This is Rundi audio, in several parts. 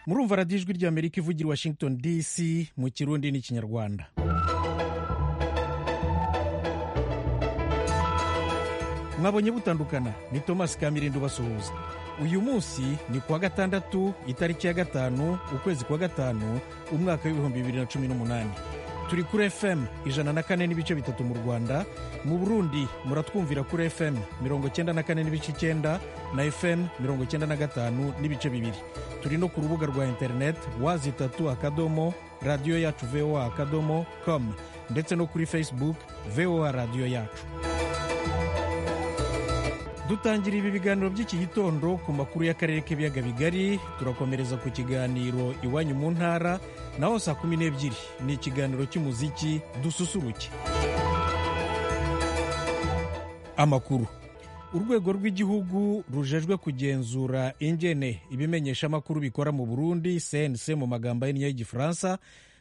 murumva radiyo ijwi ry'amerika ivugira i washington dc mu kirundi n'ikinyarwanda mwabonye butandukana ni thomas kamirindi ubasuhuza uyu munsi ni kuwa gatandatu itariki ya gatanu ukwezi kwa gatanu umwaka w'ibihumbi bibiri na cumi n'umunani turi kuri fm ijana na kane n'ibice bitatu mu rwanda mu burundi muratwumvira kuri fm mirongo cyenda na kane n'ibice icyenda na fm mirongo cyenda na gatanu n'ibice bibiri turi no ku rubuga rwa interineti wazi itatu akadomo radiyo yacu voa akadomo com ndetse no kuri facebook voa radiyo yacu dutangira ibi biganiro by'iki gitondo ku makuru y'akarere k'ibiyaga bigari turakomereza ku kiganiro iwanyu mu ntara naho saa kumi n'ebyiri ni ikiganiro cy'umuziki dususuruke amakuru urwego rw'igihugu rujejwe kugenzura ingene ibimenyeshamakuru bikora mu burundi cnc mu magambo ahinnye y'igifaransa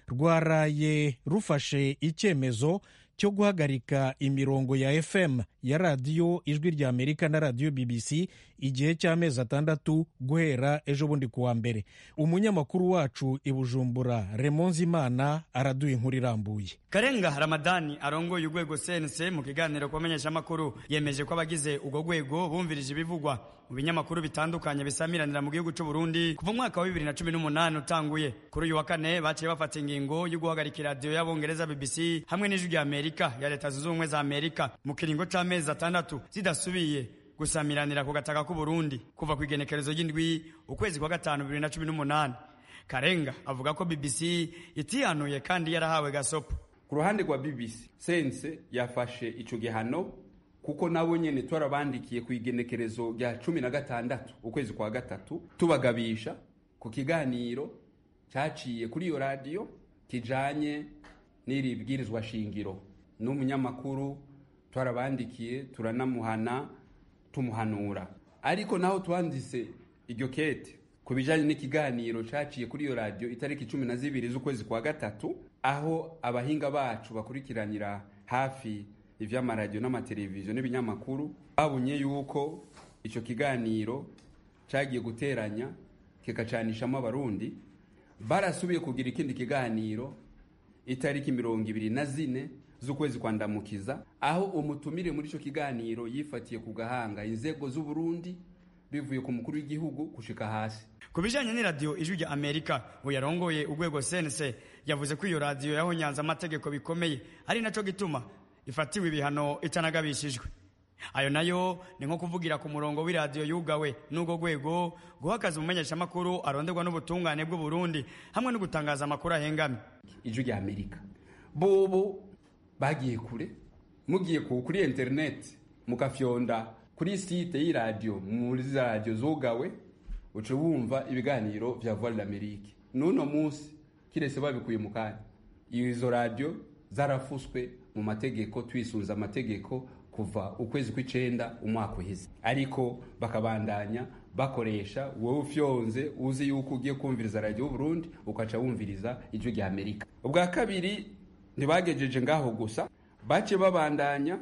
rwaraye rufashe icyemezo cyo guhagarika imirongo ya fm ya radiyo ijwi rya amerika na radiyo bbc igihe cy'amezi atandatu guhera ejo bundi kuwa mbere umunyamakuru wacu i bujumbura remonzi imana araduha inkuru irambuye karenga ramadani arongoye urwego cnc mu kiganiro ku bamenyeshamakuru yemeje ko abagize urwo rwego bumvirije ibivugwa mu binyamakuru bitandukanye bisamiranira mu gihugu cy'u Burundi kuva umwaka wa bibiri na cumi n'umunani utanguye kuri uyu wa kane baciye bafata ingingo yo guhagarika iradiyo y'abongereza bbc hamwe n'ijwi rya amerika ya leta zunze ubumwe za amerika mu kiringo c'amezi atandatu zidasubiye gusamiranira ku gataka k'u Burundi kuva ku igenekerezo ry'indwi ukwezi kwa gatanu bibiri na cumi n'umunani karenga avuga ko bbc itihanuye kandi yarahawe gasopo ku ruhande rwa bbc sense yafashe ico gihano kuko nabo nyene twarabandikiye ku igenekerezo rya cumi na gatandatu ukwezi kwa gatatu tubagabisha ku kiganiro cyaciye kuri iyo radiyo kijanye n'iri bwirizwa shingiro n'umunyamakuru twarabandikiye turanamuhana tumuhanura ariko naho twanditse iryo kete ku bijanye n'ikiganiro caciye kuri iyo radiyo itariki cumi na zibiri z'ukwezi kwa gatatu aho abahinga bacu bakurikiranira hafi ivy'amaradiyo n'amateleviziyo n'ibinyamakuru babonye yuko ico kiganiro cagiye guteranya kikacanishamo abarundi barasubiye kugira ikindi kiganiro itariki mirongo ibiri na zine z'ukwezi kwa ndamukiza aho umutumire muri ico kiganiro yifatiye ku gahanga inzego z'uburundi bivuye ku mukuru w'igihugu gushika hasi ku bijanye n'iradiyo ijwi rya amerika uyarongoye urwego cnc yavuze ko iyo radiyo yahonyanze amategeko bikomeye ari naco gituma ifatiwe ibihano itanagabishijwe ayo nayo ni nko kuvugira ku murongo w'iradiyo yugawe n'urwo rwego guha akazi umumenyeshamakuru aronderwa n'ubutungane bw'u Burundi hamwe no gutangaza amakuru ahengamye ijwi rya amerika bobo bagiye kure mugiye kuri interineti mugafyonda kuri site y'iradiyo muri za radiyo zugawe uca wumva ibiganiro vya voix d'amerique n'uno munsi kirese babikuye mu kanya izo radiyo zarafuswe mu mategeko twisunze amategeko kuva ukwezi kw'icenda umwaka uheze ariko bakabandanya bakoresha wowe ufyonze uzi yuko ugiye kumviriza radiyo Burundi ukaca wumviriza ijwi rya Amerika ubwa kabiri ntibagejeje ngaho gusa bace babandanya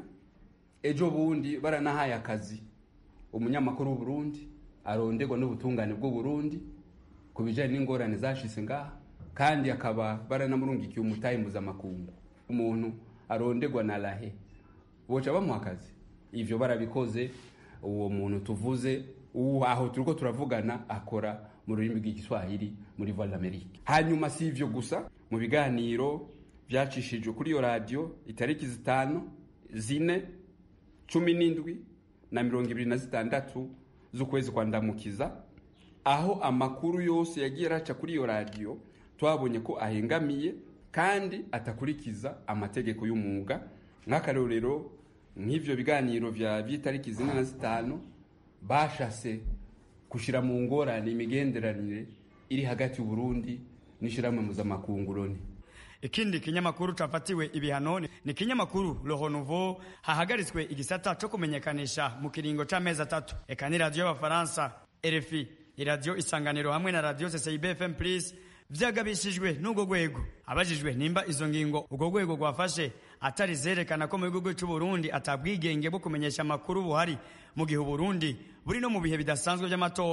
ejo bundi baranahaye akazi umunyamakuru w'uburundi aronderwa n'ubutungane bw'uburundi ku bijanye n'ingorane zashitse ngaha kandi akaba baranamurungikiye umutahe mpuzamakungu umuntu aronderwa na rahe boca bamuha akazi ivyo barabikoze uwo muntu tuvuze uwo aho turiko turavugana akora mu rurimi rw'igiswahili muri voix d'amerique hanyuma si ivyo gusa mu biganiro vyacishijwe kuri iyo radiyo itariki zitanu zine cumi n'indwi na mirongo ibiri na zitandatu z'ukwezi kwa ndamukiza aho amakuru yose yagiye araca kuri iyo radiyo twabonye ko ahengamiye kandi atakurikiza amategeko y'umwuga nk'akarorero nk'ivyo biganiro vya vy'itariki zine na zitanu bashase gushira mu ngorane imigenderanire iri hagati y'uburundi n'ishirahamwe mpuzamakungu loni ikindi kinyamakuru cafatiwe ibihano ni kinyamakuru Le Renouveau hahagaritswe igisata co kumenyekanisha mu kiringo c'amezi atatu eka ni radiyo y'abafaransa RFI iradiyo isanganiro hamwe na radiyo CCIB FM Plus vyagabishijwe n'ubwo rwego abajijwe nimba izo ngingo ubwo rwego rwafashe atari zerekana ko mu gihugu cy'u Burundi atabwigenge bwo kumenyesha amakuru buhari mu gihe Burundi buri no mu bihe bidasanzwe by'amatora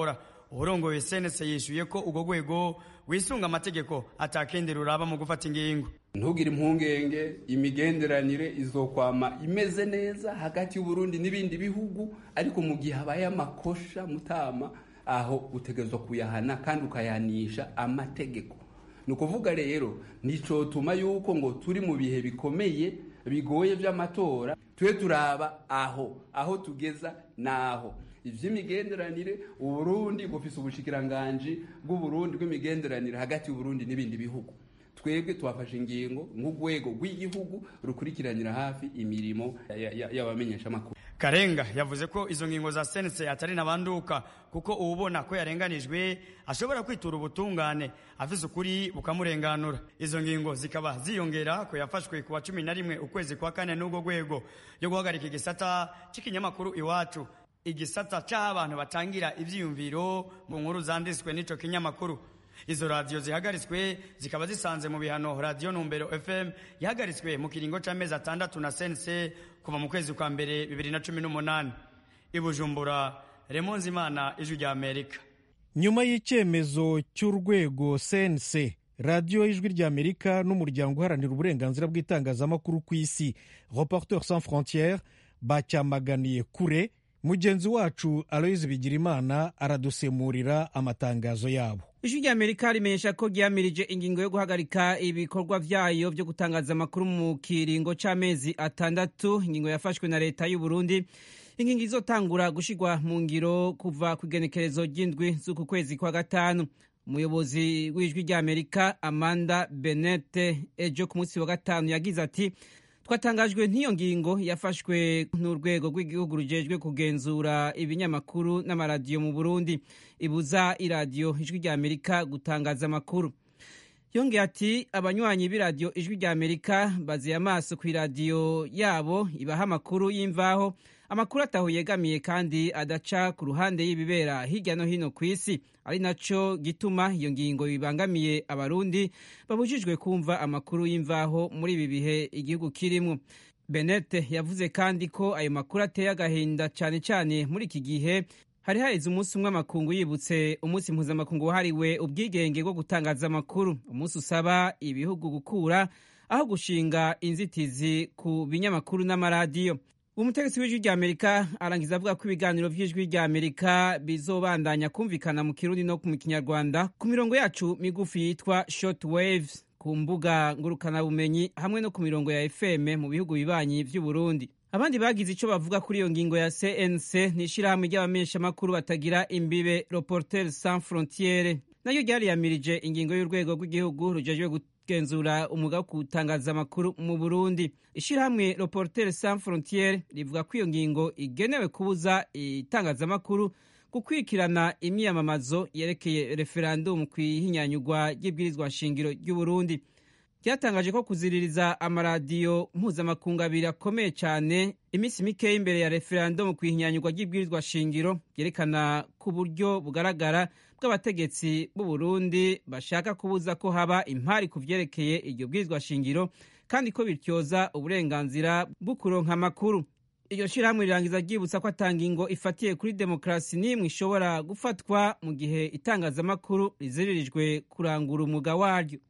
urongoye senese yishuye ko urwo rwego wisunga amategeko atakindi ruraba mu gufata ingingo ntugire impungenge imigenderanire izokwama imeze neza hagati y'uburundi n'ibindi bihugu ariko mu gihe habaye amakosha mutama aho utegerezwa kuyahana kandi ukayanisha amategeko ni ukuvuga rero nicotuma yuko ngo turi mu bihe bikomeye bigoye by'amatora tube turaba aho aho tugeza naho ivy'imigenderanire uburundi bufise ubushikiranganji bw'uburundi bw'imigenderanire hagati y'uburundi n'ibindi bihugu twebwe twafashe ingingo nk'urwego rw'igihugu rukurikiranira hafi imirimo y'abamenyeshamakuru karenga yavuze ko izo ngingo za sense atari nabanduka kuko uwubona ko yarenganijwe ashobora kwitura ubutungane afise ukuri bukamurenganura izo ngingo zikaba ziyongera ko yafashwe ku wa cumi na rimwe ukwezi kwa kane n'ubwo rwego yo guhagarika igisata c'ikinyamakuru iwacu igisata c'aho abantu batangira ivyiyumviro mu nkuru zanditswe n'ico kinyamakuru izo radiyo zihagaritswe zikaba zisanze mu bihano radiyo numbero fm yahagaritswe mu kiringo c'amezi atandatu na sense kuva mu kwezi kwa mbere bibiri na cumi n'umunani i bujumbura remonzi imana ijwi rya amerika nyuma y'icyemezo cy'urwego cnc radiyo y'ijwi ry'amerika n'umuryango uharanira uburenganzira bw'itangazamakuru ku isi reporteur sans frontiere bacyamaganiye kure mugenzi wacu aloyizi bigirimana aradusemurira amatangazo yabo ijwi rya amerika rimenyesha ko ryamirije ingingo yo guhagarika ibikorwa vyayo vyo gutangaza amakuru mu kiringo c'amezi atandatu ingingo yafashwe na leta y'u burundi ingingo izotangura gushirwa mu ngiro kuva ku igenekerezo ry'indwi z'uku kwezi kwa gatanu umuyobozi w'ijwi rya amerika amanda benete ejo ku munsi wa gatanu yagize ati twatangajwe n'iyo ngingo yafashwe n'urwego rw'igihugu rujejwe kugenzura ibinyamakuru n'amaradiyo mu burundi ibuza iradiyo ijwi rya amerika gutangaza amakuru yongeye ati abanywanyi b'iradiyo ijwi rya amerika baziye amaso ku iradiyo yabo ibaha amakuru y'imvaho amakuru ataho yegamiye kandi adaca ku ruhande y'ibibera hirya no hino ku isi ari naco gituma iyo ngingo bibangamiye abarundi babujijwe kumva amakuru y'imvaho muri ibi bihe igihugu kirimwo benete yavuze kandi ko ayo makuru ateye agahinda cyane cyane muri iki gihe hari haheze umunsi umwe amakungu yibutse umunsi mpuzamakungu wahariwe ubwigenge bwo gutangaza amakuru umunsi usaba ibihugu gukura aho gushinga inzitizi ku binyamakuru n'amaradiyo umutegetsi w'ijwi rya amerika arangiza avuga ko ibiganiro vy'ijwi rya amerika bizobandanya kumvikana mu kirundi no mu kinyarwanda ku mirongo yacu migufi yitwa short waves ku mbuga ngurukanabumenyi hamwe no ku mirongo ya fm mu bihugu bibanyi vy'uburundi abandi bagize ico bavuga kuri iyo ngingo ya cnc ni ishirahamwe ry'abamenyeshamakuru batagira imbibe reporter sans frontiere nayo ryariyamirije ingingo y'urwego rw'igihugu rujejwe kugenzura umwuga wo gutangaza amakuru mu burundi ishirahamwe reporter sans frontiere rivuga ko iyo ngingo igenewe kubuza itangazamakuru gukurikirana imyiyamamazo yerekeye referandumu ku ihinyanyurwa ry'ibwirizwa shingiro ry'uburundi ryatangaje ko kuziririza amaradiyo mpuzamakungu abiri akomeye cyane iminsi mikeya imbere ya referandumu ku ihinyanyurwa ry'ibwirizwa shingiro byerekana ku buryo bugaragara bw'abategetsi b'u Burundi bashaka kubuza ko haba impari ku vyerekeye iryo bwirizwa shingiro kandi ko bityoza uburenganzira bwo kuronka amakuru iryo shirahamwe rirangiza ryibutsa ko atanga ingo ifatiye kuri demokarasi n'imwe ishobora gufatwa mu gihe itangazamakuru riziririjwe kurangura umwuga waryo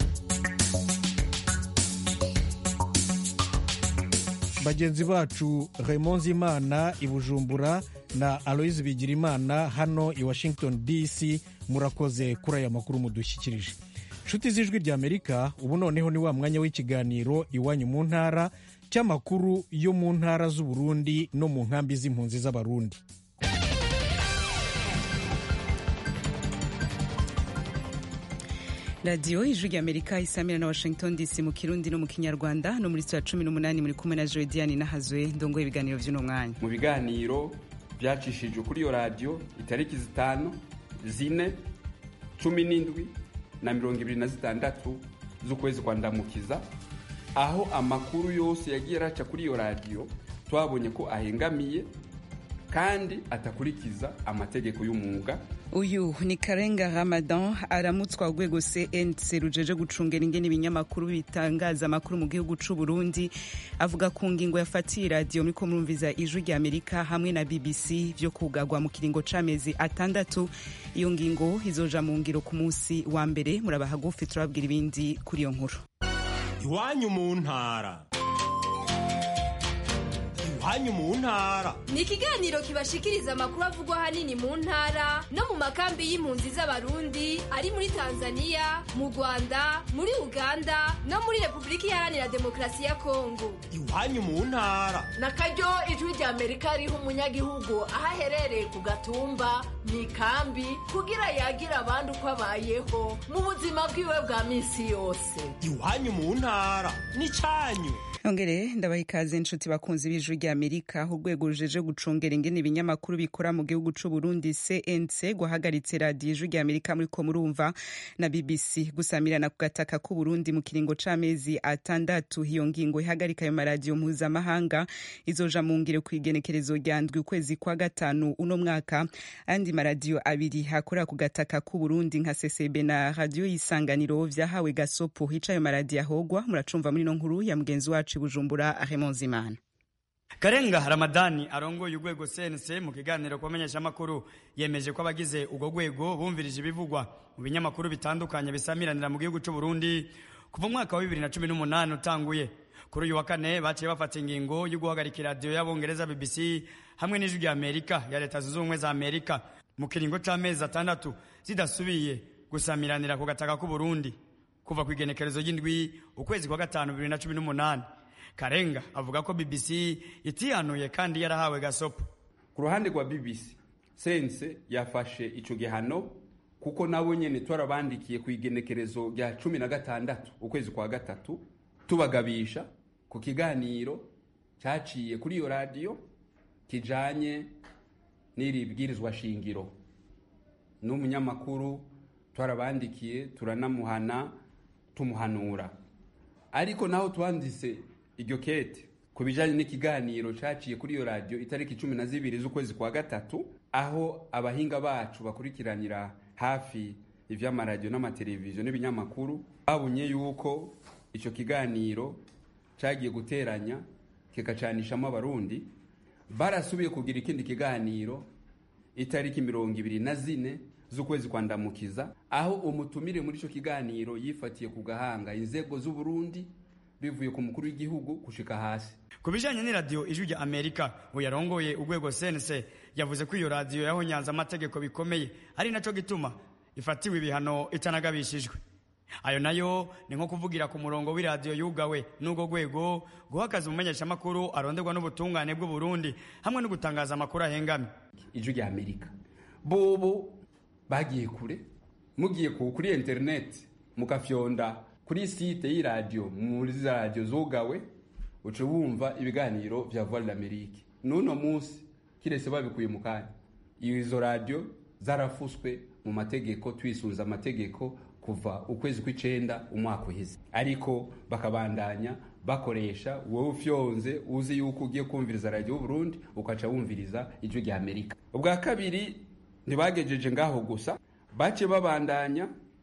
bagenzi bacu Raymond Zimana i Bujumbura na Aloise Bigirimana hano i Washington DC murakoze kuri aya makuru mudushyikirije nshuti z'ijwi rya Amerika ubu noneho ni wa mwanya w'ikiganiro iwanyu mu ntara cy'amakuru yo mu ntara z'Uburundi no mu nkambi z'impunzi z'Abarundi radiyo ijwi rya amerika isamira na washington dc mu kirundi no mu kinyarwanda no muri saa cumi n'umunani muri kumwe na jodiane nahazwe ndongoye ibiganiro by'uno mwanya mu biganiro byacishijwe kuri iyo radiyo itariki zitanu zine cumi n'indwi na mirongo ibiri na zitandatu z'ukwezi kwa ndamukiza aho amakuru yose yagiye araca kuri iyo radiyo twabonye ko ahengamiye kandi atakurikiza amategeko y'umwuga uyu ni karenga ramadan aramutswa urwego cnc rujeje gucungera ingene ibinyamakuru bitangaza amakuru mu gihugu c'u burundi avuga ku ngingo yafatiye radiyo muriko murumviza ijwi rya amerika hamwe na bbc vyo kugagwa mu kiringo c'amezi atandatu iyo ngingo izoja mu ngiro ku munsi wa mbere muraba hagufi turababwira ibindi kuri iyo nkuru iwanyu mu ntara iwanyu mu ntara ni ikiganiro kibashikiriza amakuru avugwa ahanini mu ntara no mu makambi y'impunzi z'abarundi ari muri tanzania mu rwanda muri uganda no muri repubulika iharanira demokarasi ya kongo iwanyu mu ntara na karyo ijwi rya amerika riha umunyagihugu aho aherereye ku gatumba mu ikambi kugira yagira abandi uko abayeho mu buzima bwiwe bwa minsi yose iwanyu mu ntara n'icyanyu ongere ndabaha ikaze inshuti bakunzi b'ijwi rya amerika urwego rujeje gucungera ingene ibinyamakuru bikora mu gihugu c'u burundi cnc guhagaritse radiyo ijwi rya amerika muriko murumva na bbc gusamirana ku gataka k'u burundi mu kiringo c'amezi atandatu iyo ngingo ihagarika ayo maradiyo mpuzamahanga izoja mu ngiro ku igenekerezo rya ndwi ukwezi kwa gatanu uno mwaka andi maradiyo abiri akorera ku gataka k'u burundi nka ccb na radiyo y'isanganiro vyahawe gasopo hica ayo maradiyo ahogwa muracumva muri ino nkuru ya mugenzi wacu i bujumbura ahemozimana karenga ramadani arongoye urwego cnc mu kiganiro ku bamenyeshamakuru yemeje ko abagize urwo rwego bumvirije ibivugwa mu binyamakuru bitandukanye bisamiranira mu gihugu c'u burundi kuva umwaka wa bibiri na cumi n'umunani utanguye kuri uyu wa kane baciye bafata ingingo yo guhagarika iradiyo y'abongereza bbc hamwe n'ijwi rya amerika ya leta zunze ubumwe za amerika mu kiringo c'amezi atandatu zidasubiye gusamiranira ku gataka k'u burundi kuva ku igenekerezo ry'indwi ukwezi kwa gatanu bibiri na cumi n'umunani karenga avuga ko bbc itihanuye kandi yarahawe gasopo ku ruhande rwa bbc sense yafashe ico gihano kuko nabo nyene twarabandikiye ku igenekerezo rya cumi na gatandatu ukwezi kwa gatatu tubagabisha ku kiganiro caciye kuri iyo radiyo kijanye n'iri bwirizwa shingiro n'umunyamakuru twarabandikiye turanamuhana tumuhanura ariko naho twanditse iryo kete ku bijanye n'ikiganiro caciye kuri iyo radiyo itariki cumi na zibiri z'ukwezi kwa gatatu aho abahinga bacu bakurikiranira hafi ivy'amaradiyo n'amateleviziyo n'ibinyamakuru babonye yuko ico kiganiro cagiye guteranya kikacanishamo abarundi barasubiye kugira ikindi kiganiro itariki mirongo ibiri na zine z'ukwezi kwa ndamukiza aho umutumire muri ico kiganiro yifatiye ku gahanga inzego z'uburundi bivuye ku mukuru w'igihugu gushika hasi ku bijanye n'iradiyo ijwi rya amerika uyarongoye urwego cnc yavuze ko iyo radiyo yahonyanze amategeko bikomeye ari naco gituma ifatiwe ibihano itanagabishijwe ayo nayo ni nko kuvugira ku murongo w'iradiyo yugawe n'urwo rwego guhakaza umumenyeshamakuru aronderwa n'ubutungane bw'uburundi hamwe no gutangaza amakuru ahengamye ijwi rya amerika bobo bagiye kure mugiye ku kuri interineti mugafyonda kuri site y'iradiyo muri za radiyo zugawe uca wumva ibiganiro vya voix d'amerique n'uno munsi kirese babikuye mu kanya izo radiyo zarafuswe mu mategeko twisunze amategeko kuva ukwezi kw'icenda umwaka uheze ariko bakabandanya bakoresha wowe ufyonze uzi yuko ugiye kumviriza radiyo y'uburundi ukaca wumviriza ijwi rya amerika ubwa kabiri ntibagejeje ngaho gusa bace babandanya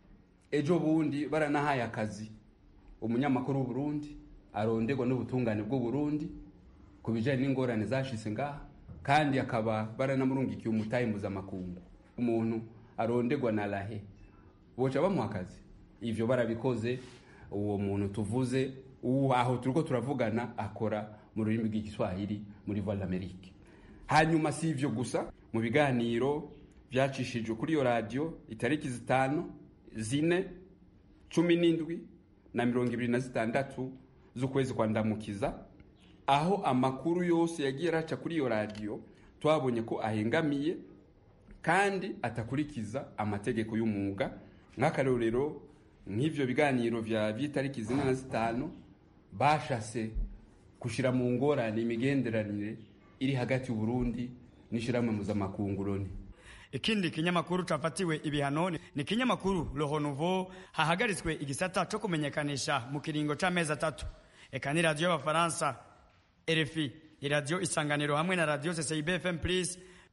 ejo bundi baranahaye akazi umunyamakuru w'uburundi aronderwa n'ubutungane bw'uburundi ku bijanye n'ingorane zashitse ngaha kandi akaba baranamurungikiye umutahe mpuzamakungu umuntu aronderwa na rahe boca bamuha akazi ivyo barabikoze uwo muntu tuvuze uwo aho turiko turavugana akora mu rurimi rw'igiswahili muri voix d'amerique hanyuma si ivyo gusa mu biganiro vyacishijwe kuri iyo radiyo itariki zitanu zine cumi n'indwi na mirongo ibiri na zitandatu z'ukwezi kwa ndamukiza aho amakuru yose yagiye araca kuri iyo radiyo twabonye ko ahengamiye kandi atakurikiza amategeko y'umwuga nk'akarorero nk'ivyo biganiro vya vy'itariki zine na zitanu bashase gushira mu ngorane imigenderanire iri hagati y'uburundi n'ishirahamwe mpuzamakungu loni ikindi kinyamakuru cafatiwe ibihano ni kinyamakuru Le Renouveau hahagaritswe igisata co kumenyekanisha mu kiringo c'amezi atatu eka ni radiyo y'abafaransa RFI iradiyo isanganiro hamwe na radiyo CCIB FM Plus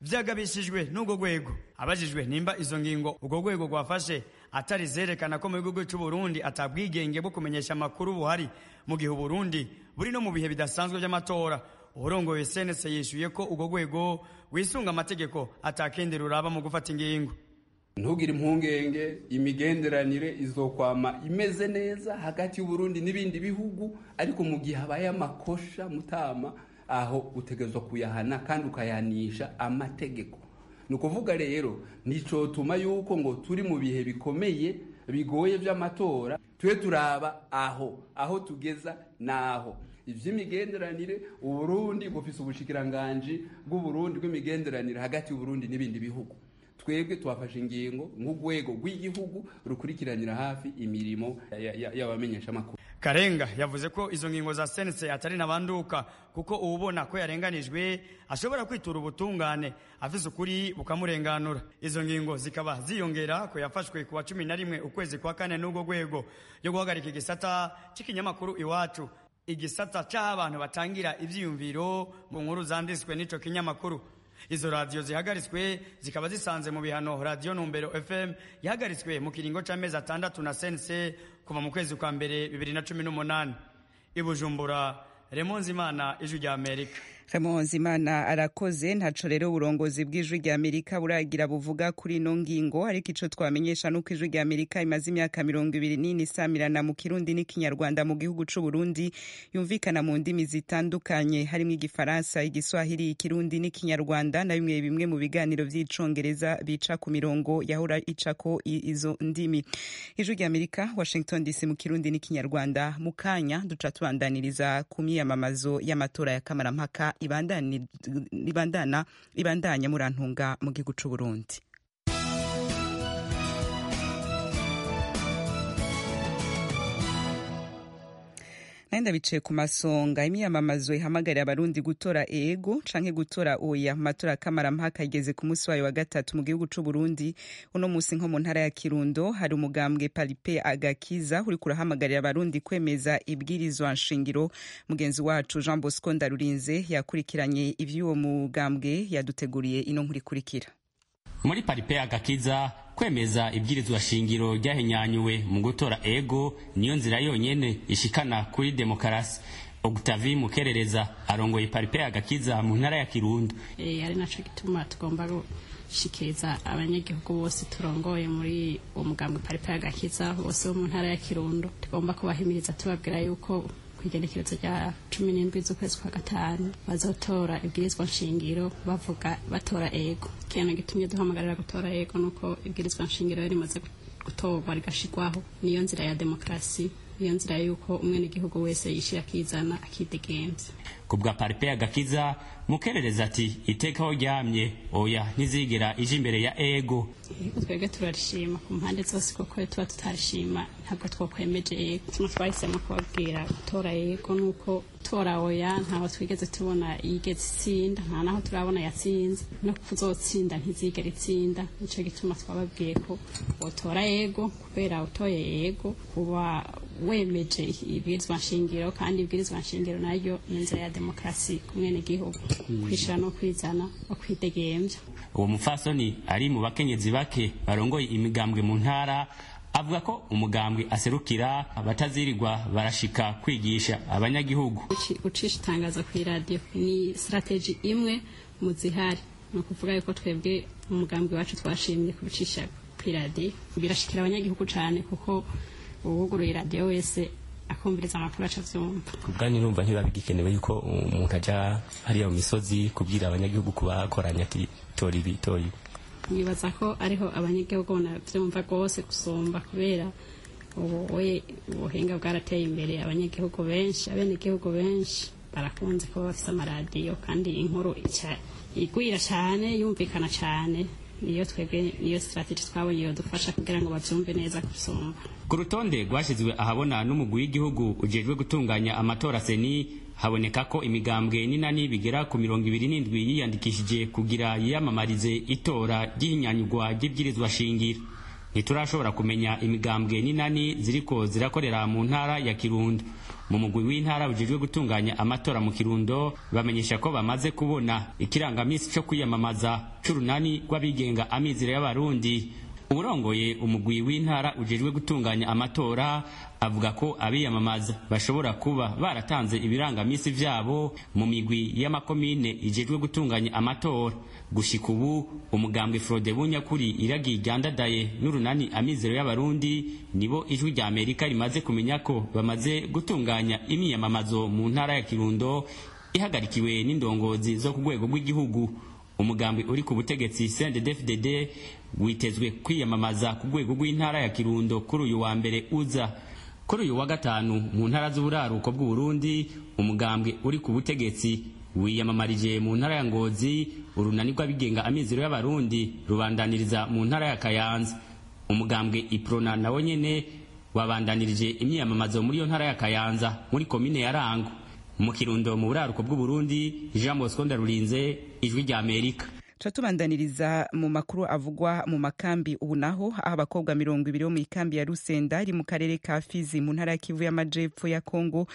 vyagabishijwe n'ubwo rwego abajijwe nimba izo ngingo ubwo rwego rwafashe atari zerekana ko mu gihugu cy'u Burundi atabwigenge bwo kumenyesha amakuru buhari mu gihe Burundi buri no mu bihe bidasanzwe by'amatora urongoye senese yishuye ko ubwo rwego wisunga amategeko atakindi ruraba mu gufata ingingo ntugire impungenge imigenderanire izokwama imeze neza hagati y'uburundi n'ibindi bihugu ariko mu gihe habaye amakosha mutama aho utegerezwa kuyahana kandi ukayanisha amategeko ni ukuvuga rero nticotuma yuko ngo turi mu bihe bikomeye bigoye by'amatora tube turaba aho aho tugeza naho ivy'imigenderanire uburundi bufise ubushikiranganji bw'uburundi bw'imigenderanire hagati y'uburundi n'ibindi bihugu twebwe twafashe ingingo nk'urwego rw'igihugu rukurikiranira hafi imirimo y'abamenyeshamakuru karenga yavuze ko izo ngingo za sense atari nabanduka kuko uwubona ko yarenganijwe ashobora kwitura ubutungane afise ukuri bukamurenganura izo ngingo zikaba ziyongera ko yafashwe ku wa cumi na rimwe ukwezi kwa kane n'ubwo rwego yo guhagarika igisata c'ikinyamakuru iwacu igisata c'aho abantu batangira ivyiyumviro mu nkuru zanditswe n'ico kinyamakuru izo radiyo zihagaritswe zikaba zisanze mu bihano radiyo numbero fm yahagaritswe mu kiringo c'amezi atandatu na sense kuva mu kwezi kwa mbere bibiri na cumi n'umunani ibujumbura remonzimana ijwi rya amerika Imana arakoze ntaco rero uburongozi bw'ijwi rya Amerika buragira buvuga kuri ino ngingo ariko ico twamenyesha nuko ijwi rya Amerika imaze imyaka mirongo ibiri n'ine isamirana mu kirundi n'ikinyarwanda mu gihugu c'u Burundi yumvikana mu ndimi zitandukanye harimo igifaransa igiswahili ikirundi n'ikinyarwanda na bimwe bimwe mu biganiro vy'icongereza bica ku mirongo yahora icako izo ndimi ijwi rya Amerika Washington DC mu kirundi n'ikinyarwanda mu kanya duca tubandaniriza ku myiyamamazo y'amatora ya kamarampaka ibandana ibandanya murantunga mu gihugu c'u Burundi nenda bicaye ku masonga imyamamazo ihamagarira abarundi gutora ego canke gutora oya mu matora kamarampaka igeze ku munsi wayo wa gatatu mu gihugu c'u Burundi uno munsi nko mu ntara ya Kirundo hari umugambwe Palipe Agakiza uri kurahamagarira abarundi kwemeza ibwirizwa nshingiro mugenzi wacu Jean Bosco Ndarurinze yakurikiranye ivy'uwo mugambwe yaduteguriye ino nkuri kurikira muri Palipe Agakiza kwemeza ibwirizwa shingiro ryahinyanyuwe mu gutora ego niyo nzira yonyene ishikana kuri demokarasi Octavie Mukerereza arongoye Paripe agakiza mu ntara ya Kirundo eh ari naco gituma tugomba gushikiriza abanyagihugu bose turongoye muri uwo mugambwe Paripe agakiza bose bo mu ntara ya Kirundo tugomba kubahimiriza tubabwira yuko kwigenekerezo rya cumi n'indwi z'ukwezi kwa gatanu bazotora ibwirizwa nshingiro bavuga batora ego ikintu gitumye duhamagarira gutora ego nuko ibwirizwa nshingiro rimaze gutorwa rigashirwaho niyo nzira ya demokarasi niyo nzira yuko umwenegihugu wese yishira akizana akidegenza ku bwa paripe agakiza mukerereza ati iteka aho ryamye oya ntizigera ije imbere ya ego yego twebwe turarishima ku mpande zose kuko tuba tutarishima ntabwo twakwemeje ego tuma twahisemo kubabwira gutora yego nuko tora oya ntaho twigeze tubona yigeze itsinda nta naho turabona yatsinze no kuzotsinda ntizigera itsinda nico gituma twababwiye ko wotora yego kubera utoye yego uba wemeje ibwirizwa nshingiro kandi ibwirizwa nshingiro nayo ni inzira ya demokarasi ku mwenegihugu kwishira no kwizana no kwidegemvya uwo mufasoni ari mu bakenyezi bake barongoye imigambwe mu ntara avuga ko umugambwe aserukira batazirirwa barashika kwigisha abanyagihugu gucisha itangazo ku iradiyo ni strategy imwe mu zihari ni ukuvuga yuko twebwe umugambwe wacu twashimye kubicisha ku iradiyo birashikira abanyagihugu cyane kuko uwuguruye iradiyo wese akumviriza amakuru aca avyumva kubwanyu numva ntibiba bigikenewe yuko umuntu aja hariya mu misozi kubwira abanyagihugu kubakoranya ati tora ibi tora ibi nibaza ko ariho abanyagihugu banavyumva rwose gusumba kubera ubu we ubuhinga bwarateye imbere abanyagihugu benshi abenegihugu benshi barakunze kuba bafise amaradiyo kandi inkuru igwira cane yumvikana cane niyo twebwe niyo strategy twabonye yodufasha kugira ngo bavyumve neza gusumba ku rutonde rwashyizwe ahabona n'umugwi w'igihugu ujejwe gutunganya amatora seni haboneka ko imigambwe n'inani bigera ku mirongo ibiri n'indwi yiyandikishije kugira yiyamamarize itora ry'ihinyanyurwa ry'ibwirizwa shingiro ntiturashobora kumenya imigambwe n'inani ziriko zirakorera mu ntara ya kirundo mu mugwi w'intara ujejwe gutunganya amatora mu kirundo bamenyesha ko bamaze kubona ikirangamisi co kwiyamamaza c'urunani rw'abigenga amizero y'abarundi urongoye umugwi w'intara ujejwe gutunganya amatora avuga ko abiyamamaza bashobora kuba baratanze ibirangamisi vyabo mu migwi y'amakomine ijejwe gutunganya amatora gushika ubu umugambwe frode bunyakuri iragiye ryandadaye n'urunani amizero y'abarundi nibo ijwi rya amerika rimaze kumenya ko bamaze gutunganya imyiyamamazo mu ntara ya kirundo ihagarikiwe n'indongozi zo ku rwego rw'igihugu umugambi uri ku butegetsi CNDD-FDD witezwe kwiyamamaza ku rwego rw'intara ya Kirundo kuri uyu wa mbere uza kuri uyu wa gatanu mu ntara z'uburaruko bw'Uburundi umugambwe uri ku butegetsi wiyamamarije mu ntara ya Ngozi urunani rw'abigenga amizero y'abarundi rubandaniriza mu ntara ya Kayanza umugambwe Iprona nawo nyene wabandanirije imyiyamamazo muri iyo ntara ya Kayanza muri komine ya Rango mu Kirundo mu buraruko bw'Uburundi Jean Bosco Ndarurinze ijwi rya Amerika tuba tubandaniriza mu makuru avugwa mu makambi ubu naho aho abakobwa mirongo ibiri bo mu ikambi ya rusenda iri mu karere ka fizi mu ntara ya kivu y'amajepfo ya kongo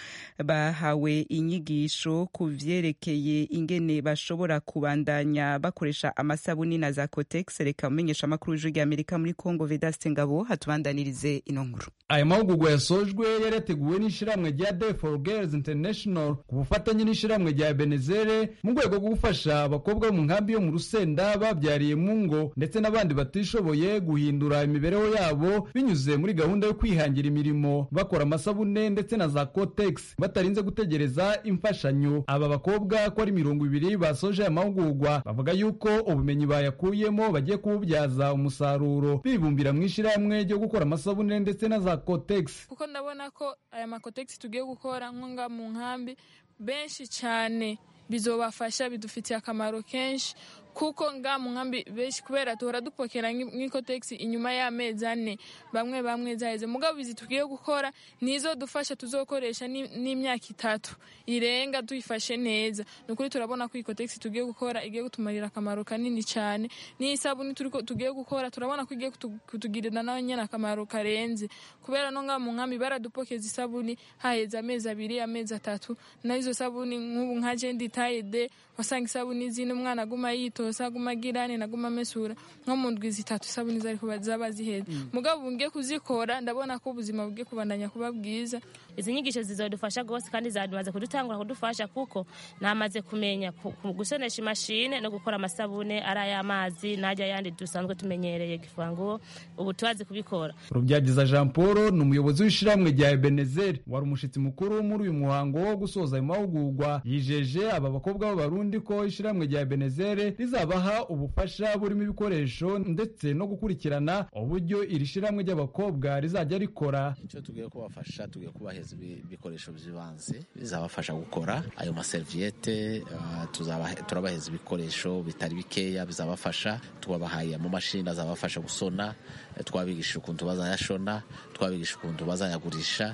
bahawe inyigisho ku vyerekeye ingene bashobora kubandanya bakoresha amasabuni na za cotex reka umenyesha amakuru y'ijwi rya amerika muri kongo vedaste ngabo hatubandanirize ino nkuru aya mahugurwa yasojwe yari yateguwe n'ishyirahamwe rya day for girls international ku bufatanye n'ishyirahamwe rya benezere mu rwego rwo gufasha abakobwa bo mu nkambi yo mu rusenda babyariye mu ngo ndetse n'abandi batishoboye guhindura imibereho yabo binyuze muri gahunda yo kwihangira imirimo bakora amasabune ndetse na za cotex batarinze gutegereza imfashanyo aba bakobwa ko ari mirongo ibiri basoje aya mahugurwa bavuga yuko ubumenyi bayakuyemo bagiye kububyaza umusaruro bibumbira mu ishyirahamwe ryo gukora amasabune ndetse na za cotex kuko ndabona ko aya makotegisi tugiye gukora nko nga mu nkambi benshi cyane bizobafasha bidufitiye akamaro kenshi kuko nga mu nkambi benshi kubera duhora dupokera nk'ikotegisi inyuma y'amezi ane bamwe bamwe zaheze mugabo izi tugiye gukora nizo dufasha tuzokoresha n'imyaka itatu irenga tuyifashe neza ni ukuri turabona ko ikotegisi tugiye gukora igiye kutumarira akamaro kanini cyane n'isabuni tugiye gukora turabona ko igiye kutugirira nawe nyine akamaro karenze kubera no nga mu nkambi baradupokeza isabuni haheze amezi abiri amezi atatu n'izo sabuni nk'ubu nka jendi tayide wasanga isabuni zino umwana aguma yitosa aguma agirane naguma amesura nko mu ndwi zitatu isabuni zari kuba zaba ziheze mugabo ubu ngiye kuzikora ndabona ko ubuzima bugiye kubandanya kuba bwiza izi nyigisho zizodufasha rwose kandi zamaze kudutangura kudufasha kuko namaze kumenya gusonesha imashine no gukora amasabune ari ay'amazi n'ajya yandi dusanzwe tumenyereye gifango ubu tubazi kubikora rubyagiza jean paul ni umuyobozi w'ishyirahamwe rya ebenezeri wari umushyitsi mukuru muri uyu muhango wo gusoza ayo mahugurwa yijeje aba bakobwa b'abarundi ko ishyirahamwe rya ebenezeri rizabaha ubufasha burimo ibikoresho ndetse no gukurikirana uburyo iri shyirahamwe ry'abakobwa rizajya rikora icyo tugiye kubafasha tugiye kubahereza ibikoresho by'ibanze bizabafasha gukora ayo maseriviyete turabaheza ibikoresho bitari bikeya bizabafasha tubabahaye amamashini azabafasha gusona twabigisha ukuntu bazayashona twabigisha ukuntu bazayagurisha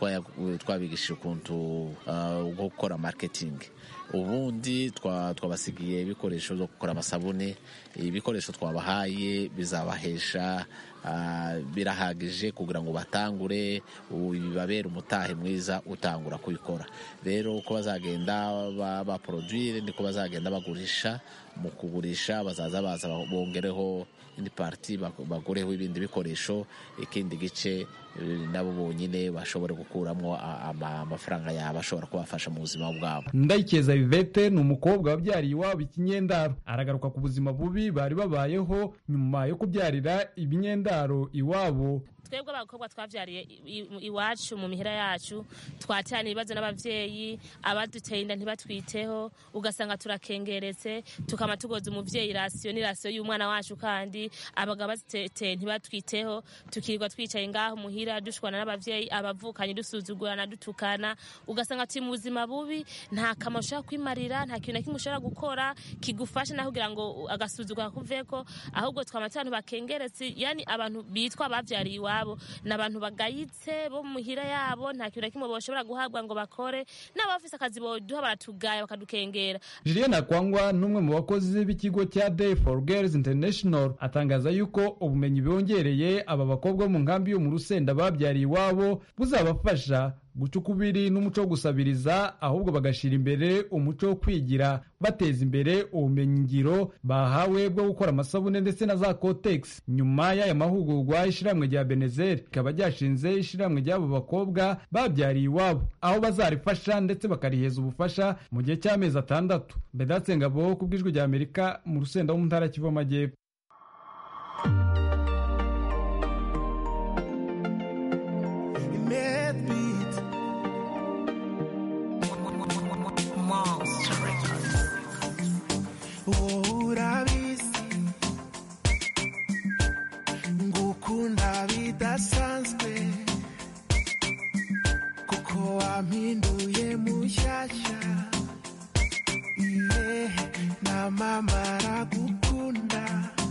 twabigisha ukuntu gukora marketing ubundi twabasigiye ibikoresho byo gukora amasabune ibikoresho twabahaye bizabahesha birahagije kugira ngo batangure bibabere umutahe mwiza utangura kubikora rero uko bazagenda baporodwire niko bazagenda bagurisha mu kugurisha bazaza baza bongereho indi pariti bagureho ibindi bikoresho ikindi gice nabo bonyine bashobora gukuramo amafaranga yabo ashobora kubafasha mu buzima bwabo ndayikeza vivete ni umukobwa wabyariye iwabo ikinyendaro aragaruka ku buzima bubi bari babayeho nyuma yo kubyarira ibinyendaro iwabo twebwe abakobwa twabyariye iwacu mu mihira yacu twatana ibibazo n'ababyeyi abaduteye inda ntibatwiteho ugasanga turakengeretse tukaba tugoza umubyeyi rasiyo ni rasiyo y'umwana wacu kandi abagabo baziteye ntibatwiteho tukirirwa twicaye ngaho muhira dushwana n'ababyeyi abavukanye dusuzugurana dutukana ugasanga turi mu buzima bubi nta kamaro ushobora kwimarira nta kintu na kimwe ushobora gukora kigufasha naho kugira ngo agasuzugura kuveko ahubwo twaba abantu bakengeretse yani abantu bitwa babyariye iwabo iwabo ni abantu bagayitse bo mu mihira yabo nta kintu na kimwe bashobora guhabwa ngo bakore n'abafise akazi boduha baratugaya bakadukengera Julienne Akwangwa n'umwe mu bakozi b'ikigo cya Day for Girls International atangaza yuko ubumenyi bwongereye aba bakobwa bo mu nkambi yo mu Rusenda babyariye iwabo buzabafasha guca ukubiri n'umuco wo gusabiriza ahubwo bagashira imbere umuco wo kwigira bateza imbere ubumenyi ngiro bahawe bwo gukora amasabune ndetse na za kotex nyuma y'aya mahugurwa ishiramwe rya Benezer rikaba ryashinze ishiramwe ry'abo bakobwa babyariye iwabo aho bazarifasha ndetse bakariheza ubufasha mu gihe cy'amezi atandatu Bedatse Ngabo ku bw'ijwi rya Amerika mu Rusenda wo mu ntara Kivu Amajyepfo urabizi ngukunda bidasanzwe kuko wampinduye mushyashya iye na mama aragukunda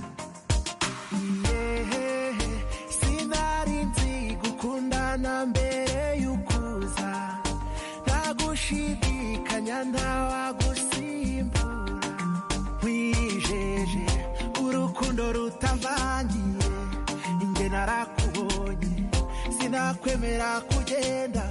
iye sinari nzi gukundana mbere y'ukuza ntagushidikanya ntawagusimbura nkwijeje urukundo rutavangiye inge narakubonye sinakwemera kugenda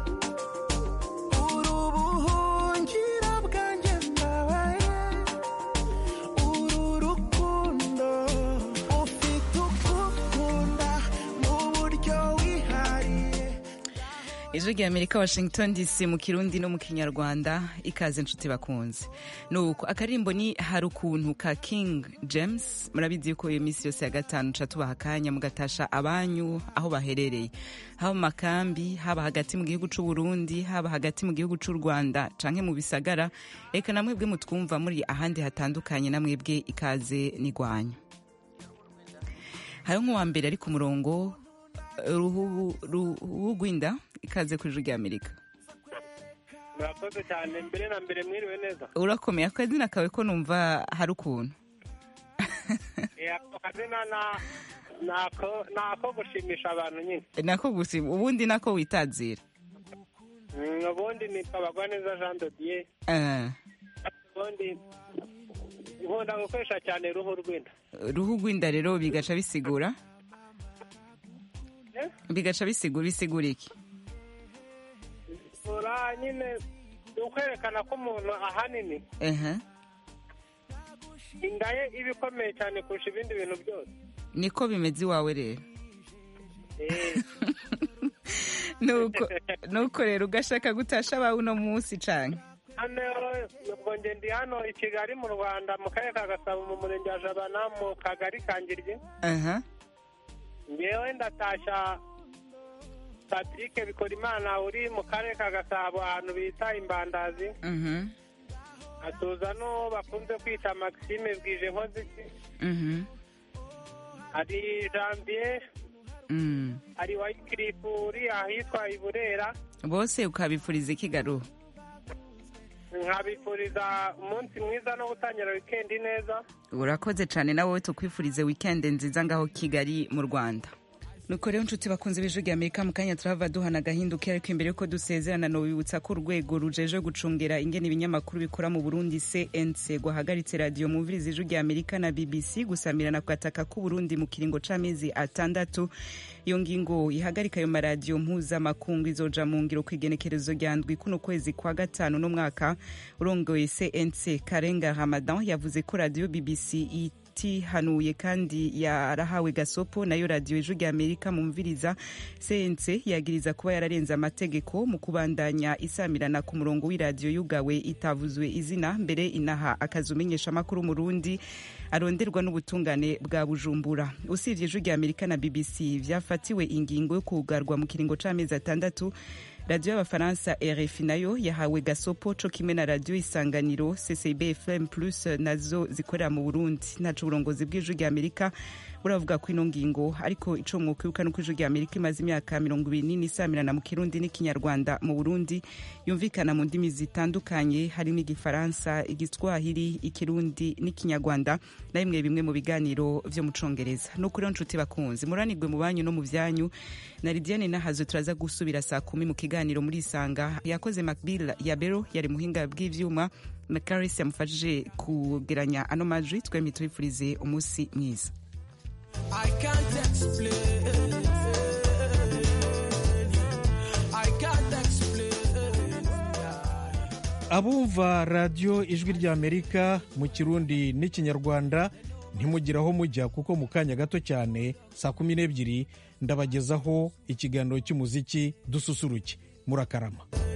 uri ubuhungiro bwanjye mbabaye uru rukundo ufite ukukunda mu buryo wihariye ijwi rya amerika washington dc mu kirundi no mu kinyarwanda ikaze inshuti bakunze nuko akarimbo ni hari ukuntu ka king james murabizi yuko iyo minsi yose ya gatanu ca tubaha akanya mugatasha abanyu aho baherereye haba mu makambi haba hagati mu gihugu c'u burundi haba hagati mu gihugu c'u rwanda canke mu bisagara reka na mwebwe mutwumva muri ahandi hatandukanye na mwebwe ikaze n'igwanya hariho nk'uwa mbere ari ku murongo ruhu ruhu rw'inda ikaze ku ijwi rya amerika murakoze cyane mbere na mbere mwiriwe neza urakomeye akazina kawe ko numva hari ukuntu Eh, ako kazina na- nako nako gushimisha abantu nyine nako gusa ubundi nako witazira Mm, ubundi nitwa bagwaneza jean de dieu Eh, ubundi nkunda gukoresha cyane uruhu rw'inda ruhu rw'inda rero bigaca bisigura Eh? bigaca bisigura bisigura iki ura nyine ni ukwerekana ko umuntu ahanini Ehe. inda ye iba ikomeye cyane kurusha ibindi bintu byose niko bimeze iwawe rero Eh, nuko nuko rero ugashaka gutasha abawe uno munsi cane hano ubwo nge ndi hano i kigali mu rwanda mu karere ka gasabo mu murenge wa jabana mu kagari ka ngiryi aha ngewe ndatashya patrick bikorimana uri mu karere ka gasabo ahantu bita imbandazi mhm atuza n'uwo bakunze kwita maxime bwije nkoziki mhm hari janvier mm. hari wayikirifu uri ahitwa i burera bose ukabifuriza ikigaruhu nkabifuriza umunsi mwiza no gutangira wikendi neza urakoze cyane nawe tukwifurize weekend nziza ngaho kigali mu rwanda nuko rero nshuti bakunze b'ijwi rya amerika mu kanya turava duhana agahinduka ariko imbere yuko dusezerana nobibutsa ko urwego rujeje gucungera ingene ibinyamakuru bikora mu burundi cnc gwahagaritse radiyo muvirizi ijwi rya amerika na bbc gusamirana ku gataka k'uburundi mu kiringo c'amezi atandatu iyo ngingo ihagarika ayo maradiyo mpuzamakungu izoja mu ngiro ku igenekerezo rya ndwi kuno kwezi kwa gatanu n'umwaka urongoye cnc karenga ramadan yavuze ko radiyo bbc itihanuye kandi yarahawe gasopo nayo radiyo ijwi rya amerika mumviriza cnc yagiriza kuba yararenze amategeko mu kubandanya isamirana ku murongo w'iradiyo yugawe itavuzwe izina mbere inaha akazi umenyeshamakuru mu rundi aronderwa n'ubutungane bwa bujumbura usibye ijwi rya amerika na bbc vyafatiwe ingingo yo kugarwa mu kiringo c'amezi atandatu radiyo y'abafaransa rfi nayo yahawe gasopo co kimwe na radiyo isanganiro ccb fm plus nazo zikorera mu burundi ntaco uburongozi bw'ijwi rya amerika buravuga ko ino ngingo ariko ico mwokwibuka nuko ijwi rya amerika imaze imyaka mirongo ibiri n'ine isamirana mu kirundi n'ikinyarwanda mu burundi yumvikana mu ndimi zitandukanye harimo igifaransa igiswahili ikirundi n'ikinyarwanda na bimwe bimwe mu biganiro vyo mu congereza no kuri nshuti bakunzi muranirwe mu banyu no mu vyanyu na lidiane nahazo turaza gusubira saa kumi mu kiganiro muri isanga yakoze macbill ya bero yari muhinga bw'ivyuma na caris yamufashije kugeranya ano majwi twembi tubifurize umunsi mwiza I can't explain. I can't explain. abumva radiyo ijwi ry'amerika mu kirundi n'ikinyarwanda ntimugire aho mujya kuko mu kanya gato cyane saa kumi n'ebyiri ndabagezaho ikiganiro cy'umuziki dususuruke murakarama